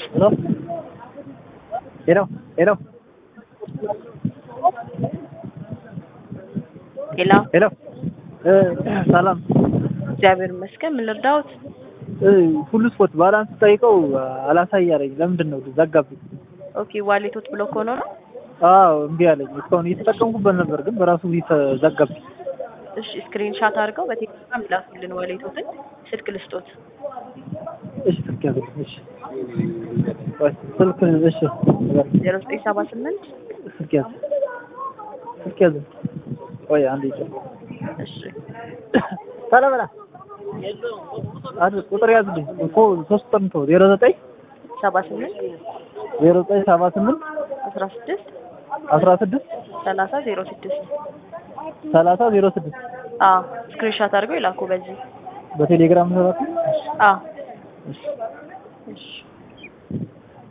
ሄሎ ሄሎ ሄሎ ሄሎ ሄሎ እ ሰላም እግዚአብሔር ይመስገን። ምን ልርዳዎት? እ ሁሉ ስፖርት ባላንስ ጠይቀው አላሳይ አለኝ። ለምንድን ነው ዘጋብኝ? ኦኬ ዋሌቶት ብሎክ ሆኖ ነው? አዎ እምቢ አለኝ። እስካሁን እየተጠቀምኩበት ነበር፣ ግን በራሱ ዘጋብኝ። እሺ ስክሪን ሻት አድርገው በቴሌግራም ይላኩልን ዋሌቶትን። ስልክ ልስጦት። እሺ ስልክ ያዝልኝ። እሺ ቆይ ስልክ እሺ ዜሮ ዘጠኝ ሰባ ስምንት ስልክ ያዝ ስልክ ያዝ። ቆይ አንዴ ይጨርስ። እሺ ሰላም አድ ቁጥር ያዝልኝ እኮ ሶስት ቁጥር ነው። ዜሮ ዘጠኝ ሰባ ስምንት ዜሮ ዘጠኝ ሰባ ስምንት አስራ ስድስት አስራ ስድስት ሰላሳ ዜሮ ስድስት ሰላሳ ዜሮ ስድስት አዎ ስክሪን ሻት አድርገው ይላኩ በዚህ በቴሌግራም ነው። አዎ እሺ እሺ